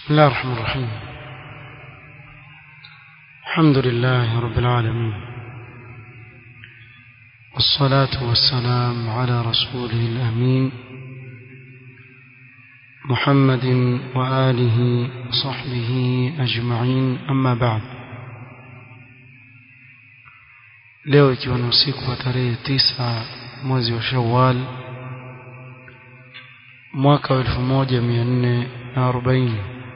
بسم الله الرحمن الرحيم الحمد لله رب العالمين والصلاة والسلام على رسوله الأمين محمد وآله وصحبه أجمعين أما بعد leo ikiwa ni usiku wa tarehe tisa mwezi wa shawal mwaka wa elfu moja mia nne na arobaini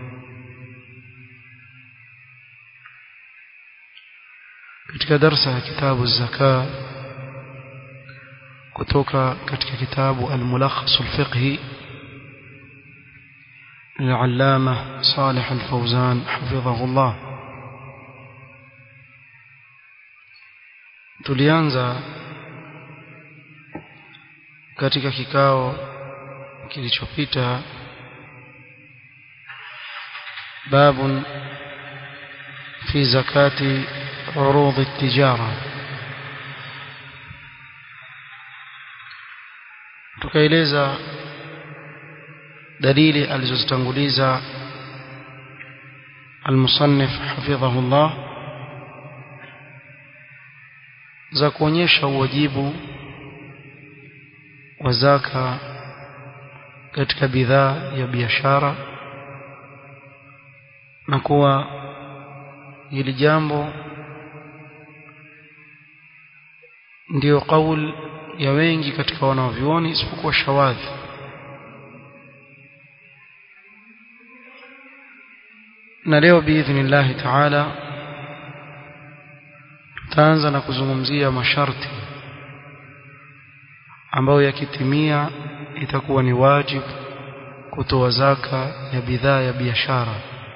katika darsa ya kitabu zaka kutoka katika kitabu al-mulakhas al-fiqhi للعلامة صالح الفوزان حفظه الله tulianza katika kikao kilichopita باب في زكاة عروض التجارة tukaeleza dalili alizozitanguliza المصنف حفظه الله za kuonyesha uwajibu wa zaka katika bidhaa ya biashara na kuwa hili jambo ndiyo kauli ya wengi katika wanavyuoni isipokuwa shawadhi na leo biidhnillahi taala tutaanza na kuzungumzia masharti ambayo yakitimia itakuwa ni wajibu kutoa zaka ya bidhaa ya biashara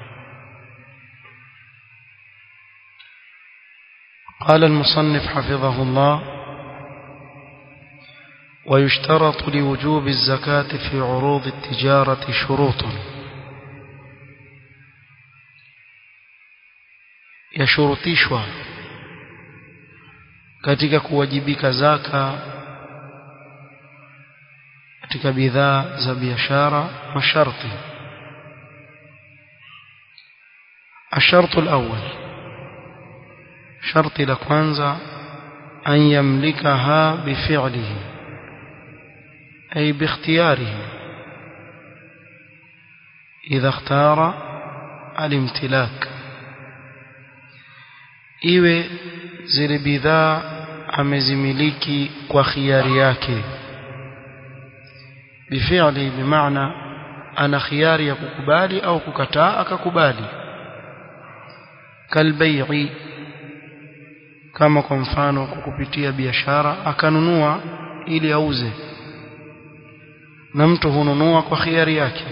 قال المصنف حفظه الله ويشترط لوجوب الزكاة في عروض التجارة شروط يشرطishwa katika kuwajibika zaka katika bidhaa za biashara masharti الشرط الأول شرط لكوانزا أن يملكها بفعله أي باختياره إذا اختار الامتلاك iwe zile bidhaa amezimiliki kwa khiari yake bifi'li bimaana ana khiari ya kukubali au kukataa akakubali kalbai'i kama kwa mfano kwa kupitia biashara akanunua ili auze na mtu hununua kwa khiari yake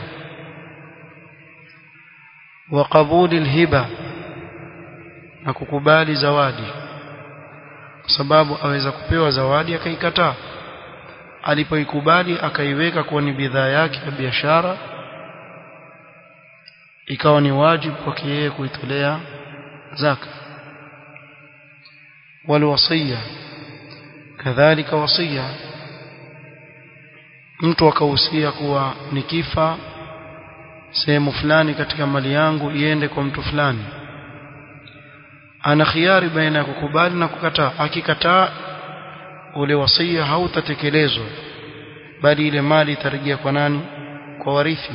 wa qabuli alhiba na kukubali zawadi kwa sababu aweza kupewa zawadi akaikataa alipoikubali akaiweka kuwa ni bidhaa yake ya biashara ikawa ni wajibu kwake yeye kuitolea zaka walwasiya kadhalika wasiya mtu akahusia kuwa nikifa sehemu fulani katika mali yangu iende kwa mtu fulani ana khiari baina ya kukubali na kukataa akikataa ule wasia hautatekelezwa bali ile mali itarejea kwa nani kwa warithi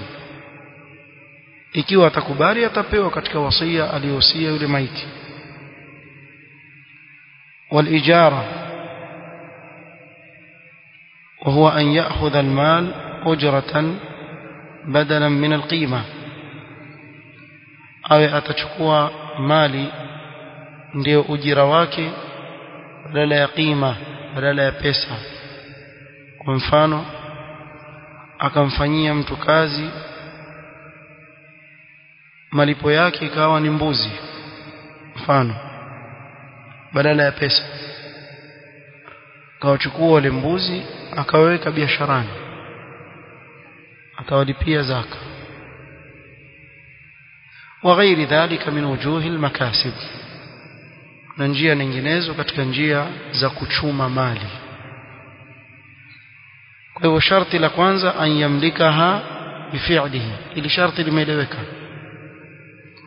ikiwa atakubali atapewa katika wasia aliyohusia yule maiti والاجاره وهو ان ياخذ المال اجره بدلا من القيمه awe atachukua mali ndio ujira wake badala ya qima badala ya pesa kwa mfano akamfanyia mtu kazi malipo yake ikawa ni mbuzi mfano badala ya pesa akawachukua wale mbuzi akaweka biasharani atawalipia zaka وغير ذلك من وجوه المكاسب na njia nyinginezo katika njia za kuchuma mali kwa hivyo sharti la kwanza an yamlikaha bifi'lihi ili sharti limeeleweka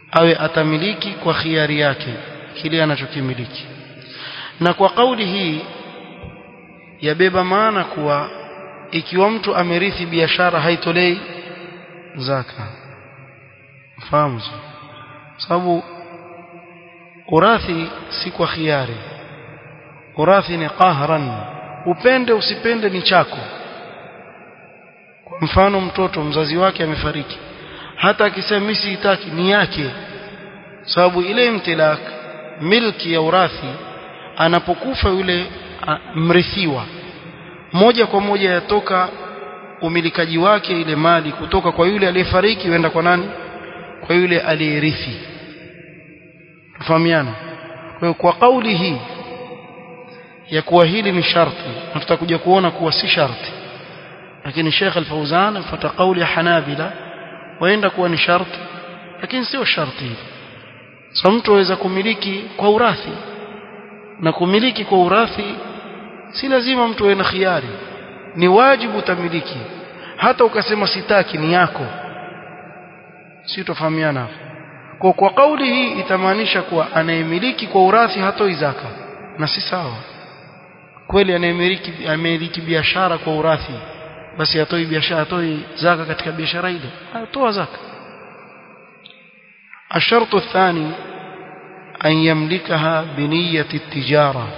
awe atamiliki kwa khiari yake kile anachokimiliki na kwa kauli hii yabeba maana kuwa ikiwa mtu amerithi biashara haitolei zaka fahamu sababu urathi si kwa khiari urathi ni qahran upende usipende ni chako kwa mfano mtoto mzazi wake amefariki hata akisema mimi sitaki ni yake sababu ile imtilak milki ya urathi anapokufa yule mrithiwa moja kwa moja yatoka umilikaji wake ile mali kutoka kwa yule aliyefariki huenda kwa nani kwa yule aliyerithi tufahamiana kwa hiyo kwa kauli hii ya kuwa hili ni sharti na tutakuja kuona kuwa si sharti lakini Sheikh Al-Fauzan afuata kauli ya Hanabila waenda kuwa ni sharti lakini sio sharti hili so mtu aweza kumiliki kwa urathi na kumiliki kwa urathi si lazima mtu awe na khiari ni wajibu utamiliki hata ukasema sitaki ni yako si tofahamiana hapo kwa kwa kauli hii itamaanisha kuwa anayemiliki kwa urathi hatoi zaka na si sawa kweli anayemiliki amiliki biashara kwa urathi basi atoi biashara atoi zaka katika biashara ile atoa zaka الشرط الثاني أن يملكها بنية التجارة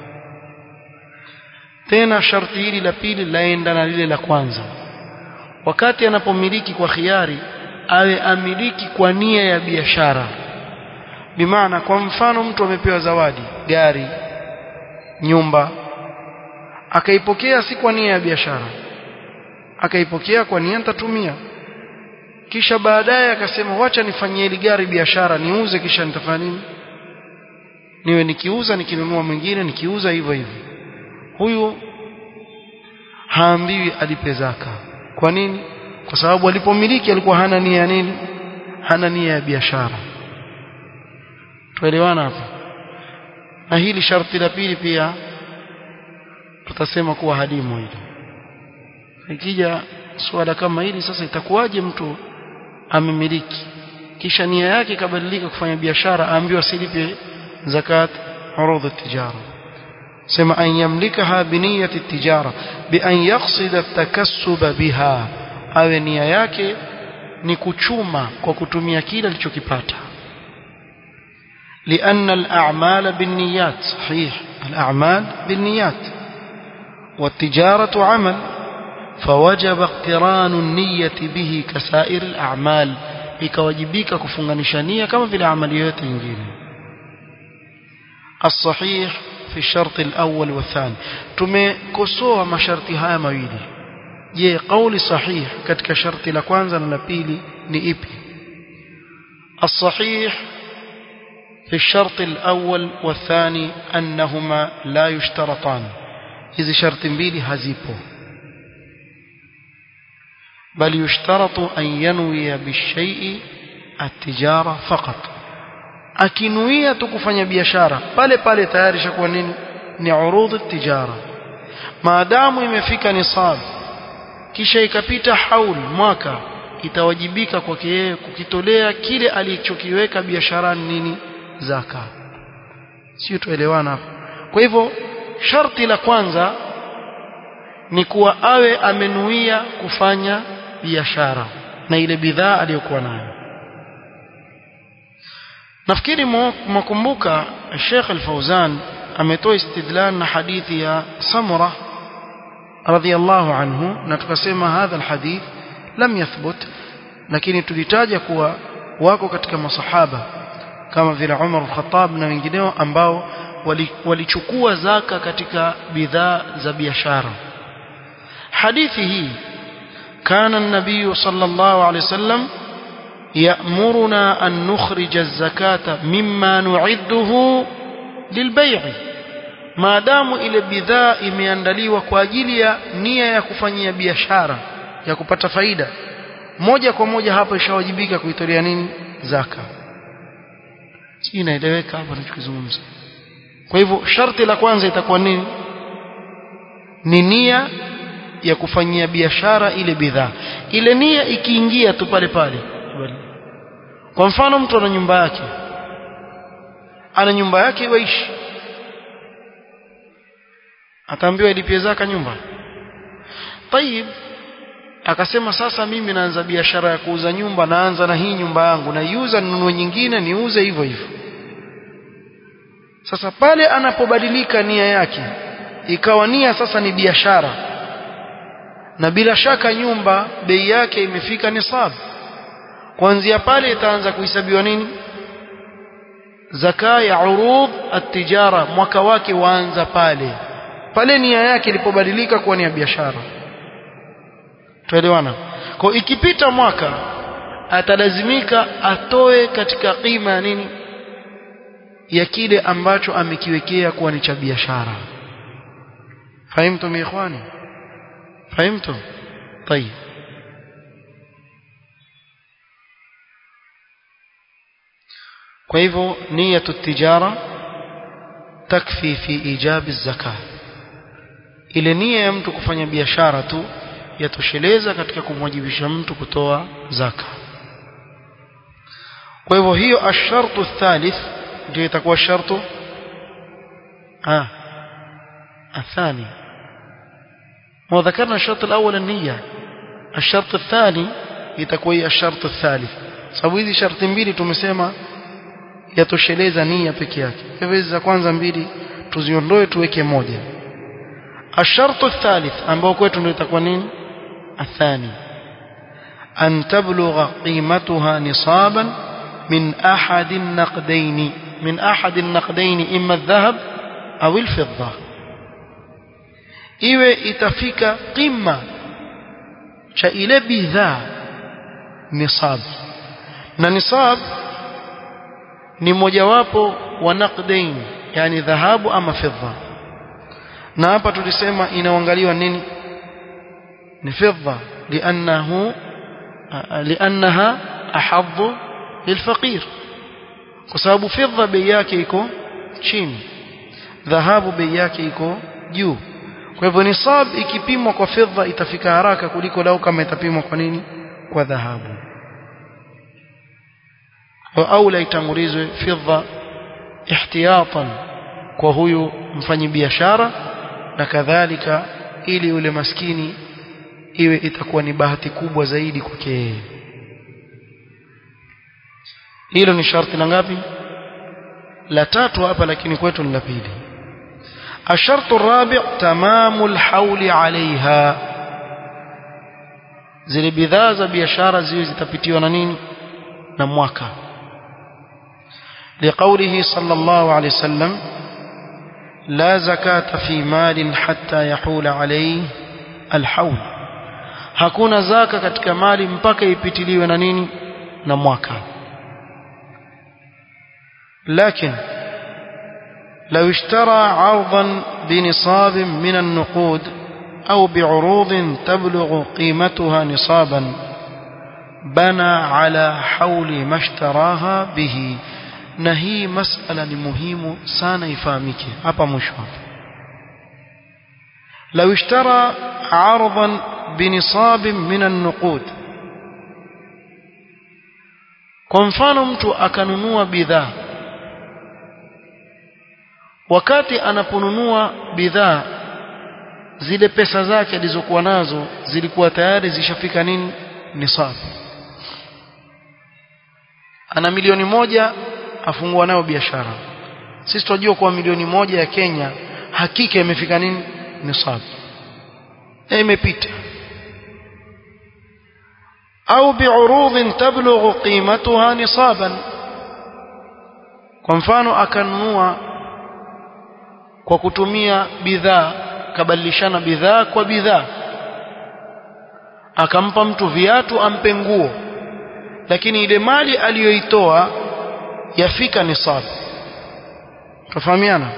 tena sharti hili la pili laenda na lile la kwanza wakati anapomiliki kwa khiari awe amiliki kwa nia ya biashara bimaana kwa mfano mtu amepewa zawadi gari nyumba akaipokea si kwa nia ya biashara akaipokea kwa nia nitatumia kisha baadaye akasema wacha nifanyie ile gari biashara niuze kisha nitafanya nini niwe nikiuza nikinunua mwingine nikiuza hivyo hivyo huyu haambiwi alipe zaka kwa nini kwa sababu alipomiliki alikuwa hana nia ya nini hana nia ya biashara tuelewana hapa na hili sharti la pili pia tutasema kuwa hadimu hili ikija swala kama hili sasa itakuwaje mtu amemiliki kisha nia yake ikabadilika kufanya biashara aambiwa silipe zakat urudhu tijara sema an yamlikaha biniyati tijara bi an yaqsida takassuba biha awe nia yake ni kuchuma kwa kutumia kile alichokipata لأن الأعمال بالنيات صحيح الأعمال بالنيات والتجارة عمل فوجب اقتران النية به كسائر الأعمال ikawajibika kufunganisha nia kama vile amali yote nyingine الصحيح في الشرط الأول والثاني tumekosoa masharti haya mawili je kauli sahih katika sharti la kwanza na la pili ni ipi الصحيح في الشرط الأول والثاني أنهما لا يشترطان hizi sharti mbili hazipo بل يشترط أن ينوي بالشيء التجارة فقط akinuia tu kufanya biashara pale pale tayari shakuwa nini ni urudhu tijara maadamu imefika nisab kisha ikapita haul mwaka itawajibika kwake yeye kukitolea kile alichokiweka biasharani nini zaka sio tuelewana hapo kwa hivyo sharti la kwanza ni kuwa awe amenuia kufanya biashara na ile bidhaa aliyokuwa nayo nafikiri mwakumbuka Sheikh Al-Fauzan ametoa istidlal na hadithi ya Samura radhiyallahu anhu na tukasema hadha alhadith lam yathbut lakini tulitaja kuwa wako katika masahaba kama vile Umar al-Khattab na wengineo ambao walichukua wali zaka katika bidhaa za biashara hadithi hii كان النبي صلى الله عليه وسلم يأمرنا أن نخرج الزكاة مما نعده للبيع ما دام ile bidhaa imeandaliwa kwa ajili ya nia ya kufanyia biashara ya kupata faida moja kwa moja hapa ishawajibika kuitolea nini zaka si inaeleweka hapa tunachozungumza kwa hivyo sharti la kwanza itakuwa nini ni nia ya kufanyia biashara ile bidhaa ile nia ikiingia tu pale pale kwa mfano mtu ana nyumba yake ana nyumba yake waishi ataambiwa ilipie zaka nyumba tayib akasema sasa mimi naanza biashara ya kuuza nyumba naanza na hii nyumba yangu naiuza ninunue nyingine niuze hivyo hivyo sasa pale anapobadilika nia yake ikawa nia sasa ni biashara na bila shaka nyumba bei yake imefika nisab kuanzia pale itaanza kuhesabiwa nini zaka ya urud at-tijara mwaka wake waanza pale pale nia yake ilipobadilika kuwa ni ya biashara tuelewana kwa ikipita mwaka atalazimika atoe katika kima ya nini ya kile ambacho amekiwekea kuwa ni cha biashara fahimtum ikhwani fahimtum طيب kwa hivyo niyatu tijara takfi fi ijabi zaka ile nia ya mtu kufanya biashara tu yatosheleza katika kumwajibisha mtu kutoa zaka kwa hivyo hiyo ashartu thalith ndio itakuwa shartu ah الثاني ما ذكرنا الشرط الأول النية الشرط الثاني itakuwa الشرط الثالث sababu hizi sharti mbili tumesema yatosheleza nia peke yake hivyo hizi za kwanza mbili tuziondoe tuweke moja الشرط الثالث ambao kwetu ndio itakuwa nini الثاني أن تبلغ قيمتها نصابا من أحد النقدين من أحد النقدين إما الذهب أو الفضة iwe itafika qima cha ile bidhaa nisab na nisab ni mojawapo wa naqdain yani dhahabu ama fedha na hapa tulisema inaangaliwa nini ni fedha lianahu lianaha ahadhu lilfaqir kwa sababu fedha bei yake iko chini dhahabu bei yake iko juu kwa hivyo nisab ikipimwa kwa fedha itafika haraka kuliko lau kama itapimwa kwa nini kwa dhahabu au la itangulizwe fedha ihtiyatan kwa huyu mfanyi biashara na kadhalika ili yule maskini iwe itakuwa ni bahati kubwa zaidi kwake yeye hilo ni sharti la ngapi la tatu hapa lakini kwetu ni la pili الشرط الرابع تمام الحول عليها zile bidhaa za biashara ziwe zitapitiwa na nini na mwaka لقوله صلى الله عليه وسلم لا زكاة في مال حتى يحول عليه الحول hakuna zaka katika mali mpaka ipitiliwe na nini na mwaka lakini لو اشترى عرضا بنصاب من النقود أو بعروض تبلغ قيمتها نصابا بنى على حول ما اشتراها به نهي مسألة مهم سانا يفهمك أبا مشوى لو اشترى عرضا بنصاب من النقود kwa mfano mtu akanunua bidhaa wakati anaponunua bidhaa zile pesa zake alizokuwa nazo zilikuwa tayari zishafika nini nisab ana milioni moja afungua nayo biashara sisi tunajua kuwa milioni moja ya Kenya hakika imefika nini nisab e imepita au bi'urudhin tablughu qimatuha nisaban kwa mfano akanunua kwa kutumia bidhaa kabadilishana bidhaa kwa bidhaa akampa mtu viatu ampe nguo lakini ile mali aliyoitoa yafika nisab tufahamiana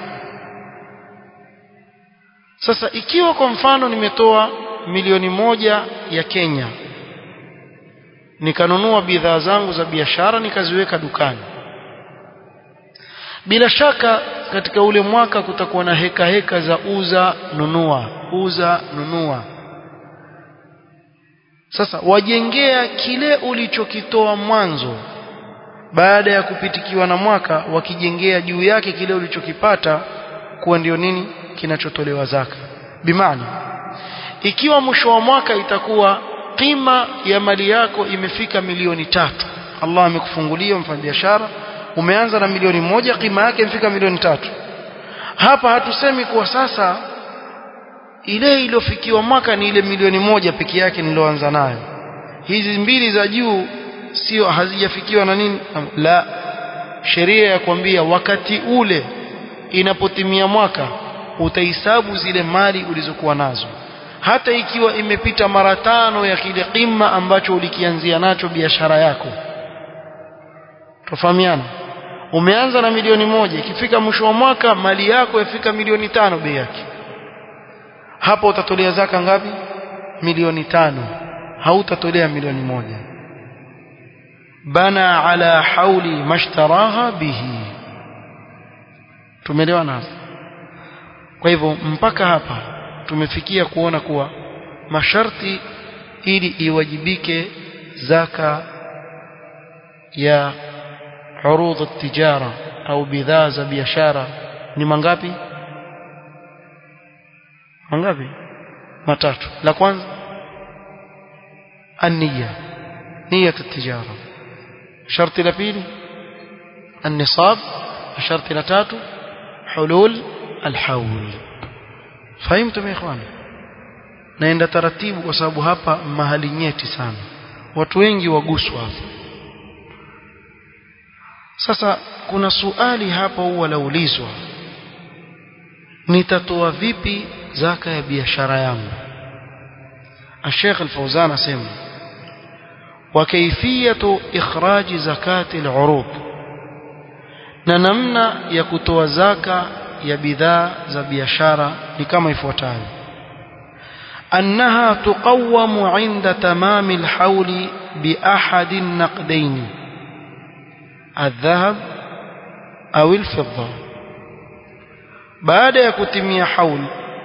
sasa ikiwa kwa mfano nimetoa milioni moja ya Kenya nikanunua bidhaa zangu za biashara nikaziweka dukani bila shaka katika ule mwaka kutakuwa na heka heka za uza nunua uza nunua sasa wajengea kile ulichokitoa mwanzo baada ya kupitikiwa na mwaka wakijengea juu yake kile ulichokipata kuwa ndio nini kinachotolewa zaka bimaana ikiwa mwisho wa mwaka itakuwa qima ya mali yako imefika milioni tatu Allah amekufungulia mfanyabiashara umeanza na milioni moja qima yake imefika milioni tatu hapa hatusemi kuwa sasa ile iliyofikiwa mwaka ni ile milioni moja peke yake niloanza nayo hizi mbili za juu sio hazijafikiwa na nini la sheria ya kwambia wakati ule inapotimia mwaka utahesabu zile mali ulizokuwa nazo hata ikiwa imepita mara tano ya kile qima ambacho ulikianzia nacho biashara yako tofahamiana umeanza na milioni moja ikifika mwisho wa mwaka mali yako yafika milioni tano bei yake hapo utatolea zaka ngapi milioni tano hautatolea milioni moja bana ala hauli mashtaraha bihi tumeelewana hapa kwa hivyo mpaka hapa tumefikia kuona kuwa masharti ili iwajibike zaka ya urudh at-tijara au bidhaa za biashara ni mangapi mangapi matatu la kwanza النية نية التجارة شرط لبيل النصاب الشرط لتاتو حلول الحول فهمتم يا إخوان naenda taratibu kwa sababu hapa mahali nyeti sana watu wengi waguswa hapa sasa kuna suali hapa huwa laulizwa nitatoa vipi zaka ya biashara yangu الشيخ الفوزان اسمع وكيفية إخراج زكاة العروض ننمنا يكتوى زكاة يبذا زبيشارة لكما يفوتان أنها تقوم عند تمام الحول بأحد النقدين الذهب أو الفضة بعد يكتمي حول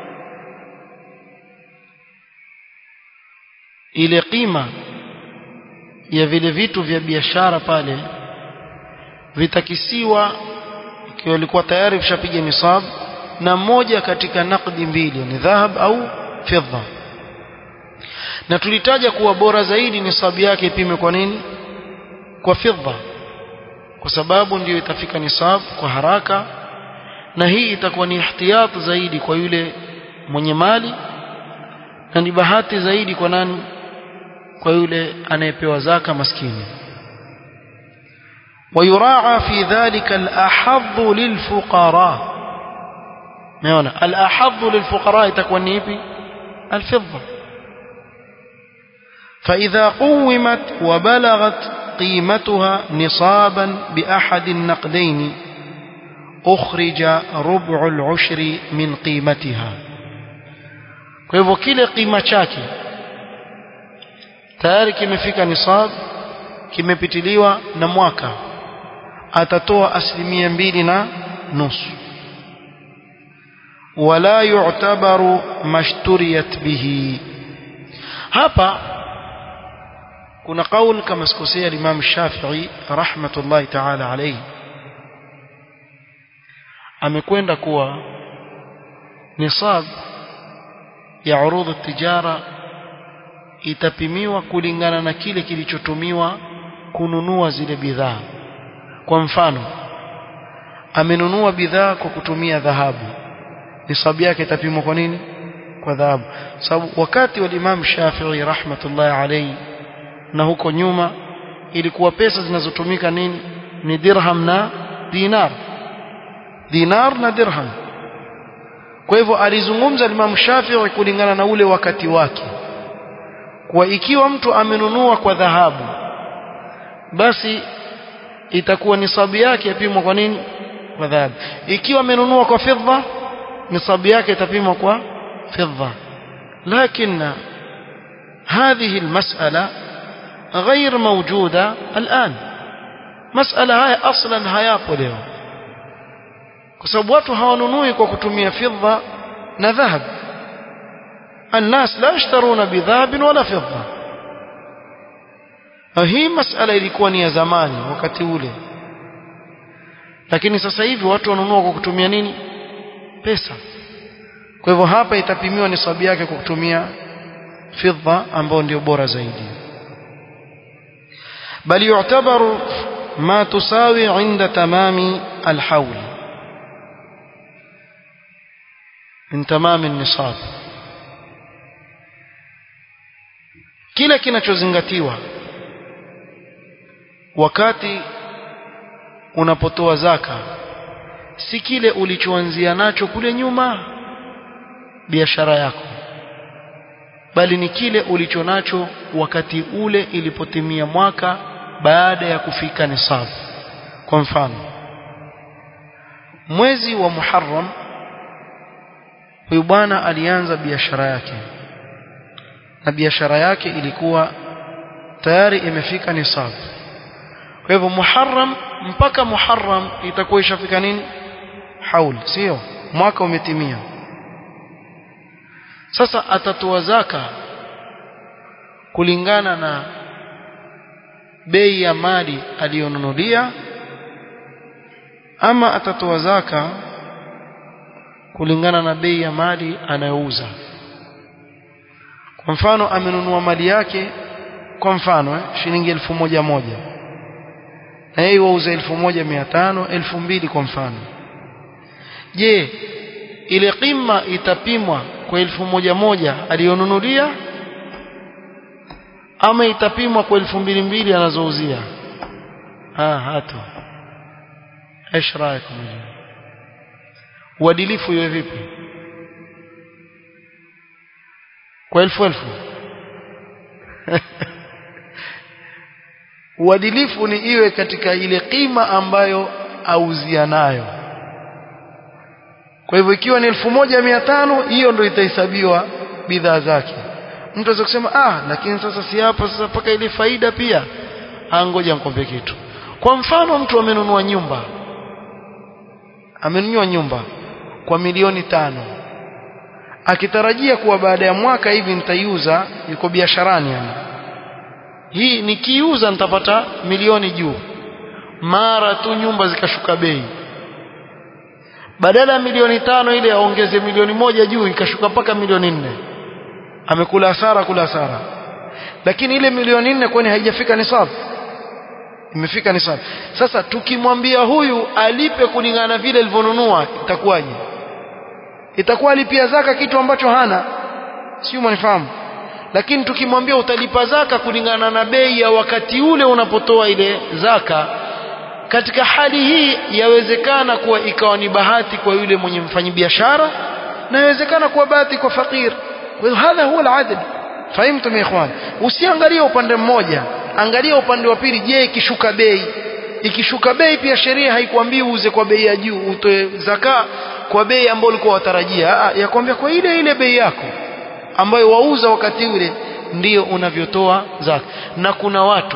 ile qima ya vile vitu vya biashara pale vitakisiwa ikiwa ilikuwa tayari vishapiga nisab na moja katika nakdi mbili ni dhahab au fedha na tulitaja kuwa bora zaidi nisabu yake ipime kwa nini kwa fedha kwa sababu ndiyo itafika nisab kwa haraka na hii itakuwa ni ihtiyat zaidi kwa yule mwenye mali na ni bahati zaidi kwa nani kwa yule anayepewa zaka maskini ويراعى في ذلك الأحظ للفقراء نعم الأحظ للفقراء تكون نيبي الفضة فإذا قومت وبلغت قيمتها نصابا بأحد النقدين أخرج ربع العشر من قيمتها kwa hivyo kile kima chake tayari kimefika nisab kimepitiliwa na mwaka atatoa asilimia mbili na nusu wala yu'tabaru mashturiyat bihi hapa kuna kauli kama sikosea Imam Shafi'i rahmatullahi ta'ala alayhi amekwenda kuwa nisab ya urudhu tijara itapimiwa kulingana na kile kilichotumiwa kununua zile bidhaa kwa mfano amenunua bidhaa kwa kutumia dhahabu nisabu yake itapimwa kwa nini kwa dhahabu sababu wakati wa Imam Shafi'i rahmatullahi alayhi na huko nyuma ilikuwa pesa zinazotumika nini ni dirham na dinar dinar na dirham kwa hivyo alizungumza Imam Shafi'i kulingana na ule wakati wake kwa ikiwa mtu amenunua kwa dhahabu basi itakuwa nisabu yake yapimwa kwa nini kwa dhahabu ikiwa amenunua kwa fedha nisabu yake itapimwa kwa fedha lakini هذه المسألة غير موجودة الآن مسألة هاي أصلا hayapo leo kwa sababu watu hawanunui kwa kutumia fedha na dhahab الناس لا يشترون بذهب ولا فضة na hii masala ilikuwa ni ya zamani wakati ule lakini sasa hivi watu wanunua kwa kutumia nini pesa kwa hivyo hapa itapimiwa nisabu yake kwa kutumia fidda ambao ndio bora zaidi bali yu'tabaru ma tusawi 'inda tamami al-hawl min tamami an-nisab kile kinachozingatiwa wakati unapotoa zaka si kile ulichoanzia nacho kule nyuma biashara yako bali ni kile ulicho nacho wakati ule ilipotimia mwaka baada ya kufika nisab kwa mfano mwezi wa Muharram huyu bwana alianza biashara yake na biashara yake ilikuwa tayari imefika nisab kwa hivyo Muharram mpaka Muharram itakuwa ishafika nini haul sio mwaka umetimia sasa atatoa zaka kulingana na bei ya mali aliyonunulia ama atatoa zaka kulingana na bei ya mali anayouza kwa mfano amenunua mali yake kwa mfano eh, shilingi elfu moja moja na yeye wauza elfu moja mia tano elfu mbili kwa mfano je ile kima itapimwa kwa elfu moja moja aliyonunulia ama itapimwa kwa elfu mbili mbili anazouzia ah hato ايش رايكم uadilifu iwe vipi kwa elfu elfu uadilifu ni iwe katika ile kima ambayo auzia nayo kwa hivyo ikiwa ni elfu moja mia tano hiyo ndio itahesabiwa bidhaa zake mtu aweza kusema ah lakini sasa si hapa sasa mpaka ile faida pia angoja nikwambie kitu kwa mfano mtu amenunua nyumba amenunua nyumba kwa milioni tano akitarajia kuwa baada ya mwaka hivi nitaiuza yuko biasharani yani hii nikiuza nitapata milioni juu mara tu nyumba zikashuka bei badala ya milioni tano ile aongeze milioni moja juu ikashuka mpaka milioni nne amekula hasara kula hasara lakini ile milioni nne kwani haijafika nisabu imefika nisabu sasa tukimwambia huyu alipe kulingana na vile alivyonunua itakuwaje itakuwa alipia zaka kitu ambacho hana sio mnifahamu lakini tukimwambia utalipa zaka kulingana na bei ya wakati ule unapotoa ile zaka katika hali hii yawezekana kuwa ikawa ni bahati kwa yule mwenye mfanyibiashara na yawezekana kuwa bahati kwa fakir kwa hiyo hadha huwa al-adl fahimtum ikhwan usiangalie upande mmoja angalia upande wa pili je ikishuka bei ikishuka bei pia sheria haikuambii uuze kwa bei ya juu utoe zaka kwa bei ambayo ulikuwa watarajia yakwambia kwa ile ile bei yako ambayo wauza wakati ule ndiyo unavyotoa zaka na kuna watu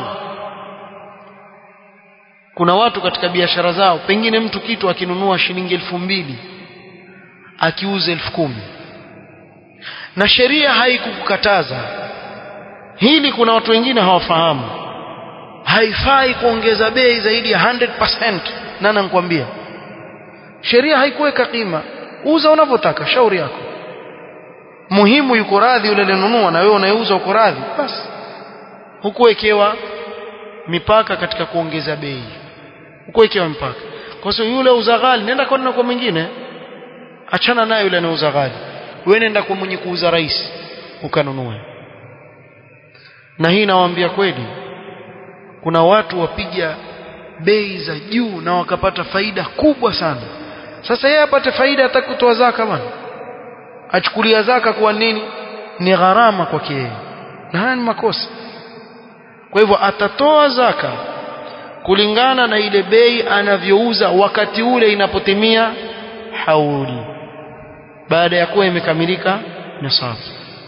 kuna watu katika biashara zao pengine mtu kitu akinunua shilingi elfu mbili akiuza elfu kumi na sheria haikukukataza hili kuna watu wengine hawafahamu haifai kuongeza bei zaidi ya 100% nana nikwambia sheria haikuweka kima uza unavyotaka shauri yako muhimu yuko radhi yule alinunua na wewe unayeuza uko radhi basi hukuwekewa mipaka katika kuongeza bei hukuwekewa mipaka kwa sababu yule uza ghali nenda kwa kwa mwingine achana naye yule anauza ghali wewe nenda kwa mwenye kuuza rahisi ukanunue na hii nawaambia kweli kuna watu wapiga bei za juu na wakapata faida kubwa sana sasa yeye apate faida hataki kutoa zaka bwana achukulia zaka kwa nini ni gharama kwake yeye na haya ni makosa kwa hivyo atatoa zaka kulingana na ile bei anavyouza wakati ule inapotimia hauli baada ya kuwa imekamilika nisabu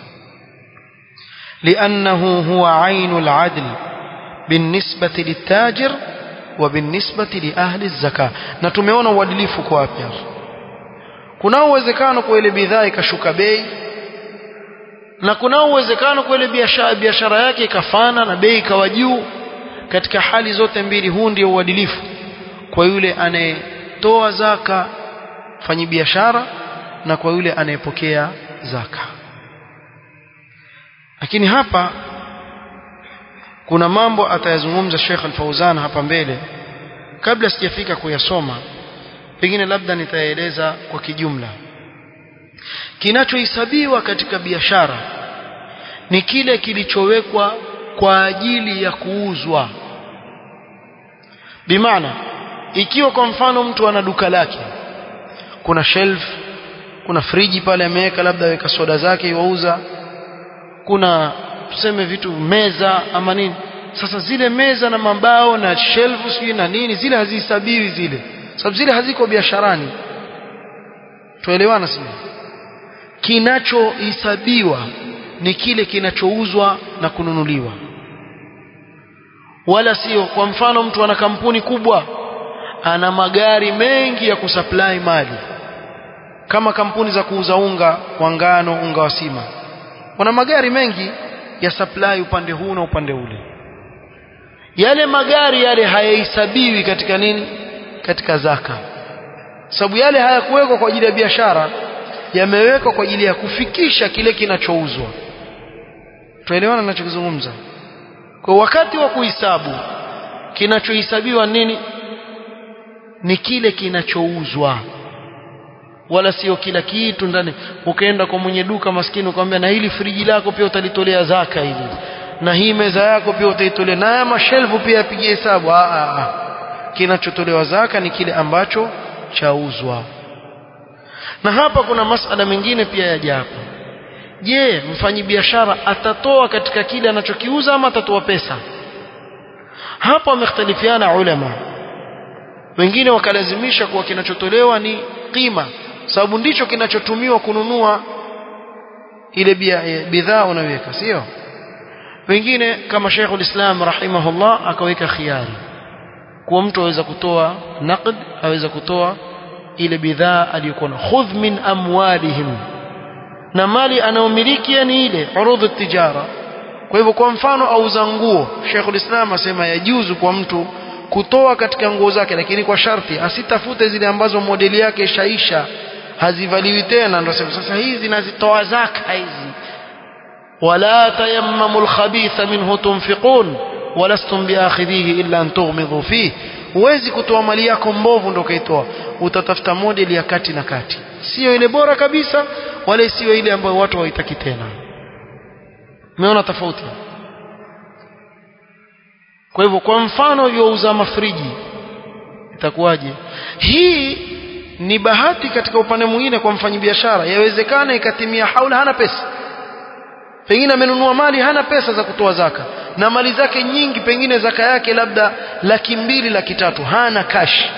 لأنه هو عين العدل بالنسبة للتاجر وبالنسبة لأهل الزكاة na tumeona uadilifu kwa wapi hapa kuna uwezekano kwa ile bidhaa ikashuka bei na kuna uwezekano kwa ile biashara biashara yake ikafana na bei ikawa juu katika hali zote mbili huu ndio uadilifu kwa yule anayetoa zaka fanyi biashara na kwa yule anayepokea zaka lakini hapa kuna mambo atayazungumza Sheikh Al-Fauzan hapa mbele kabla sijafika kuyasoma pengine labda nitaeleza kwa kijumla kinachohesabiwa katika biashara ni kile kilichowekwa kwa ajili ya kuuzwa bimaana ikiwa kwa mfano mtu ana duka lake kuna shelf kuna friji pale ameweka labda weka soda zake iwauza kuna tuseme vitu meza ama nini sasa zile meza na mabao na shelf sijui na nini zile hazihesabiwi zile sababu zile haziko biasharani tuelewana sio kinachohesabiwa ni kile kinachouzwa na kununuliwa wala sio kwa mfano mtu ana kampuni kubwa ana magari mengi ya kusupply mali kama kampuni za kuuza unga wa ngano unga wa sima wana magari mengi ya supply upande huu na upande ule yale magari yale hayahesabiwi katika nini katika zaka sababu yale hayakuwekwa kwa ajili ya biashara yamewekwa kwa ajili ya kufikisha kile kinachouzwa tuelewana ninachokizungumza kwa wakati wa kuhesabu kinachohesabiwa nini ni kile kinachouzwa wala sio kila kitu ndani ukaenda kwa mwenye duka maskini ukamwambia na hili friji lako pia utalitolea zaka hili na hii meza yako pia utaitolea na haya mashelfu pia apigie hesabu ah ah kinachotolewa zaka ni kile ambacho chauzwa na hapa kuna masala mengine pia yaja hapa je mfanyibiashara atatoa katika kile anachokiuza ama atatoa pesa hapa wamekhtalifiana ulama wengine wakalazimisha kuwa kinachotolewa ni qima sababu ndicho kinachotumiwa kununua ile bidhaa unaweka sio wengine kama Sheikh Islam rahimahullah akaweka khiari kuwa mtu aweza kutoa naqd aweza kutoa ile bidhaa aliyokuwa khudh min amwalihim na mali anayomiliki ni ile urudhu tijara kwa hivyo kwa mfano auza nguo Sheikh Islam asema yajuzu kwa mtu kutoa katika nguo zake lakini kwa sharti asitafute zile ambazo modeli yake ishaisha hazivaliwi tena ndio sasa hizi nazitoa zaka hizi wala tayammamu alkhabitha minhu tunfiqun walastum biakhidhihi illa an tughmidu fihi huwezi kutoa mali yako mbovu ndio kaitoa utatafuta modeli ya kati na kati sio ile bora kabisa wala sio ile ambayo watu hawaitaki tena umeona tofauti kwa hivyo kwa mfano yauza mafriji itakuwaje hii ni bahati katika upande mwingine kwa mfanyabiashara yawezekana ikatimia haula hana pesa pengine amenunua mali hana pesa za kutoa zaka na mali zake nyingi pengine zaka yake labda laki mbili laki tatu hana cash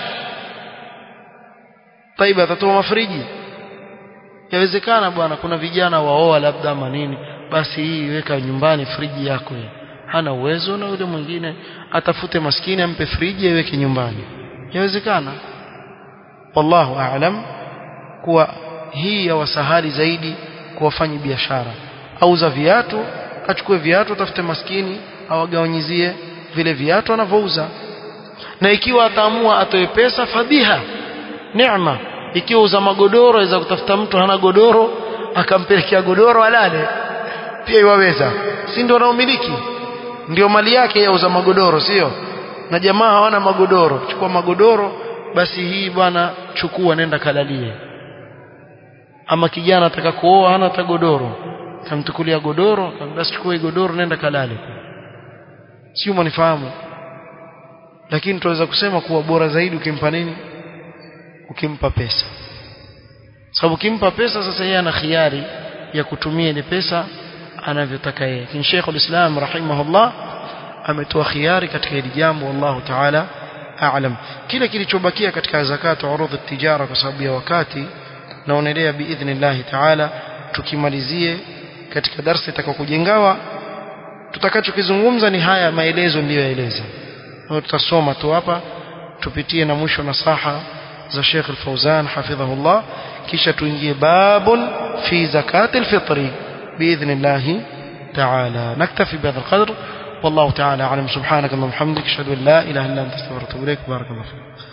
taiba atatoa mafriji yawezekana bwana kuna vijana waoa labda ama nini basi hii weka nyumbani friji yako hii hana uwezo na yule mwingine atafute maskini ampe friji aiweke nyumbani yawezekana wallahu aalam kuwa hii ya wasahali zaidi kuwafanya biashara auza viatu achukue viatu atafute maskini awagawanyizie vile viatu anavyouza na ikiwa ataamua atoe pesa fadhiha neema ikiwa uza magodoro aweza kutafuta mtu hana godoro akampelekea godoro alale pia iwaweza si ndio anaomiliki ndio mali yake yauza magodoro sio na jamaa hawana magodoro chukua magodoro basi hii bwana chukua nenda kalalie ama kijana ataka kuoa hana hata godoro kamtukulia godoro basi chukua godoro nenda kalale sio mnifahamu lakini tunaweza kusema kuwa bora zaidi ukimpa nini ukimpa pesa sababu ukimpa pesa sasa yeye ana khiari ya kutumia ile pesa anavyotaka yeye kin Sheikh al-Islam rahimahullah ametoa khiari katika hili jambo wallahu ta'ala a'lam kile kilichobakia katika zakatu urudh at-tijara kwa sababu ya wakati naonelea biidhnillah ta'ala tukimalizie katika darasa itakayokujengawa tutakachokizungumza ni haya maelezo niliyoeleza tutasoma tu hapa tupitie na mwisho nasaha za Sheikh Al-Fauzan hafidhahullah kisha tuingie babun fi zakati al-fitri باذن الله تعالى نكتفي بهذا القدر والله تعالى أعلم سبحانك اللهم وبحمدك أشهد أن لا إله إلا أنت استغفرك وأتوب إليك بارك الله فيك